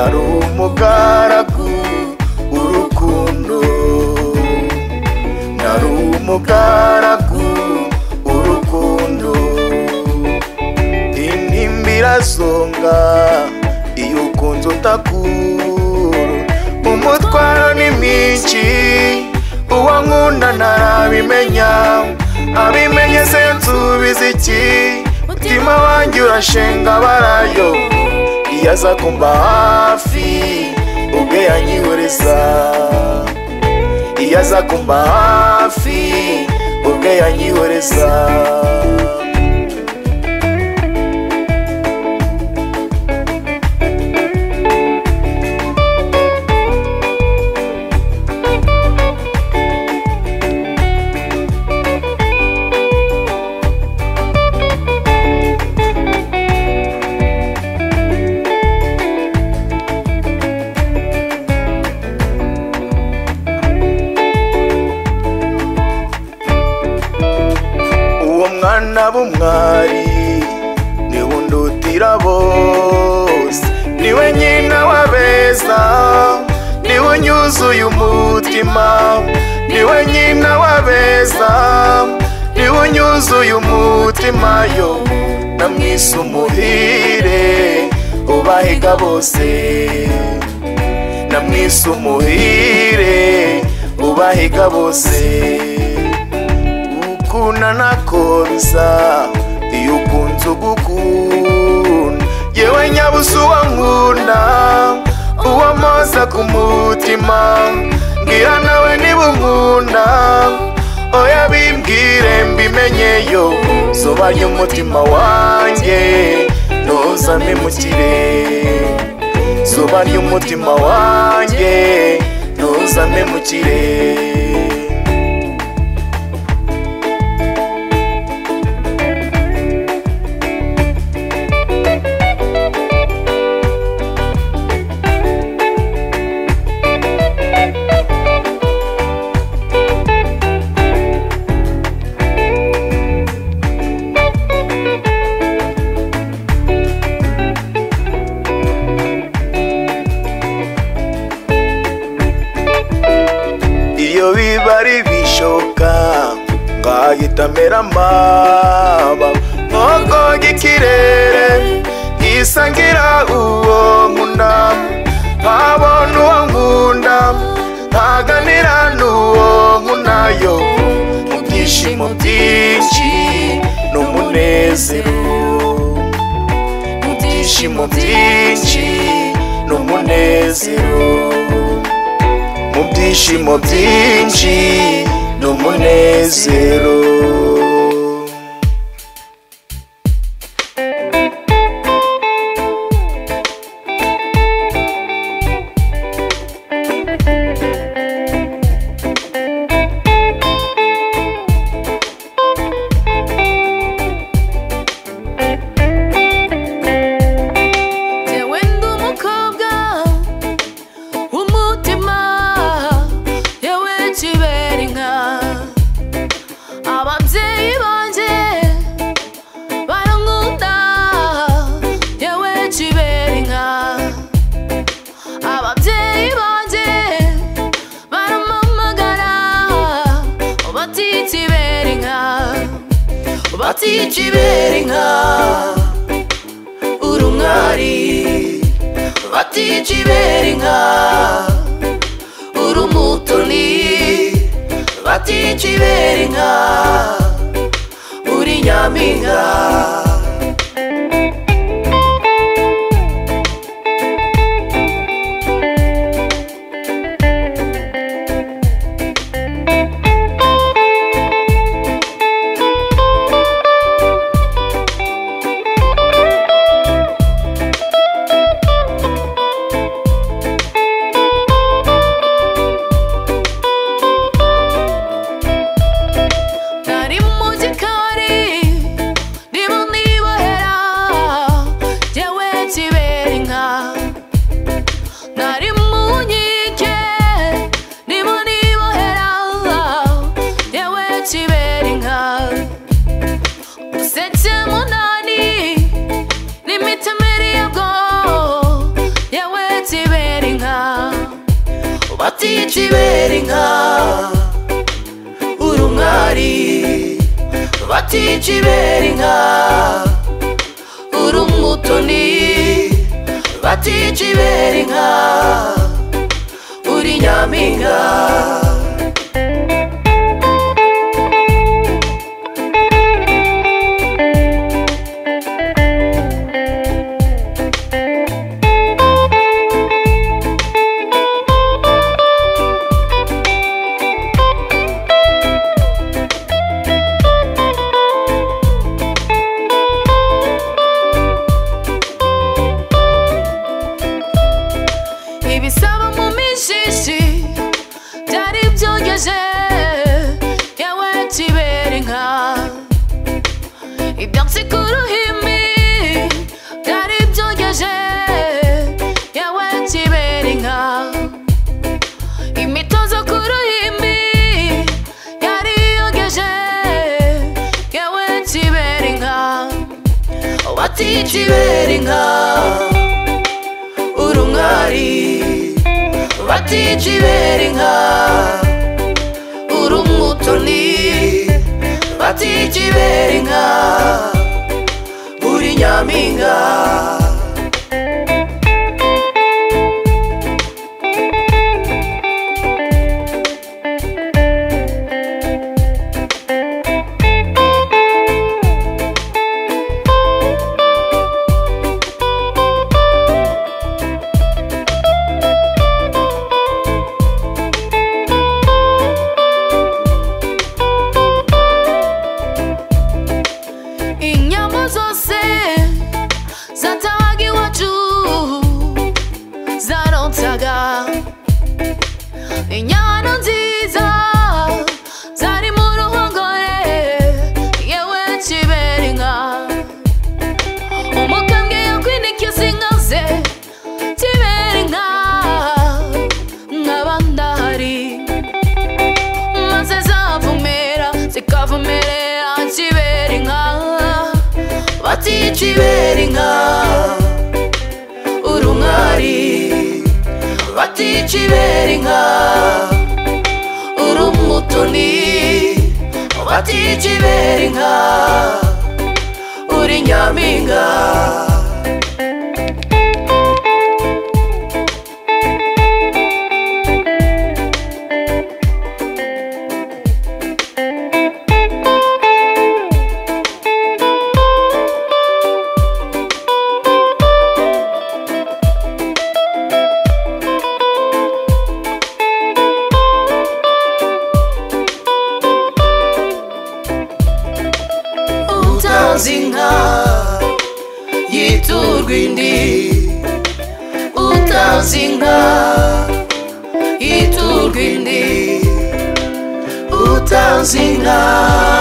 ari umugaragu w'urukundo ari umugaragu w'urukundo intimba irazonga iyo ukunze utakura umutwaro ni mwinshi uwo nkunda ntarabimenya abimenye se nsubiza iki mutima wanjye urashenga barayo iyo aza kumva hafi ubwe yanyihoreza iyo aza kumva hafi ubwe yanyihoreza uwo mwana b'umwari niwe undutira bose niwe nyina w'abeza niwe unyuzuye umutima niwe nyina w'abeza niwe unyuzuye umutima yo namwise umuhire ubahiga bose namwise umuhire ubahiga bose ukunda nakonsa iyo ukunze ugukunda yewe nyabusa uwo nkunda uwo mpoza ku mutima mbwira nawe niba unkunda oya bimbwire mbimenyeyo zuba ry'umutima wanjye ntuzame mu kirere zuba ry'umutima wanjye ntuzame mu kirere iyo biba ari bishoka ngahita amera amaba nkogoga ikirere nkisangira uwo nkunda nkabona uwo nkunda ntaganira n'uwo nkunayo mu byishimo byinshi n'umunezero mu byishimo byinshi n'umunezero mu byishimo byinshi n'umunezero Jyewe ndi umukobwa w'umutima yewe kibera inka ababyeyi banjye barankunda yewe kibera inka ababyeyi banjye baramamagara bati kibera inka bati kibera inka uri umwari bati kibera inka uri umutoni bati kibera inka uri nyampinga Nari mu gikari ndi batici ibera inka uri umwari batici ibera inka uri umutoni batici ibera inka uri nyampinga ibisaba mu mijishi byari byogeje yewe kibera inka ibyatsi ku ruhimbi byari byogeje yewe kibera inka imitozo ku ruhimbi yari yogeje yewe kibera inka wati kibera inka uri umwari batici ibera inka uri umutoni batici ibera inka uri nyampinga inyama zose zatawaga iwacu zaronsaga inyana nziza zari mu ruhongore yewe kibera inka umukambwe yakwinikiza inka ze kibera inka nk'abandahari maze zavumera zikavumerera kibera inka bati kibera inka uri umwari bati kibera inka uri umutoni bati kibera inka uri nyampinga utanze inka yiturwa indi utanze inka yiturwa indi utanze inka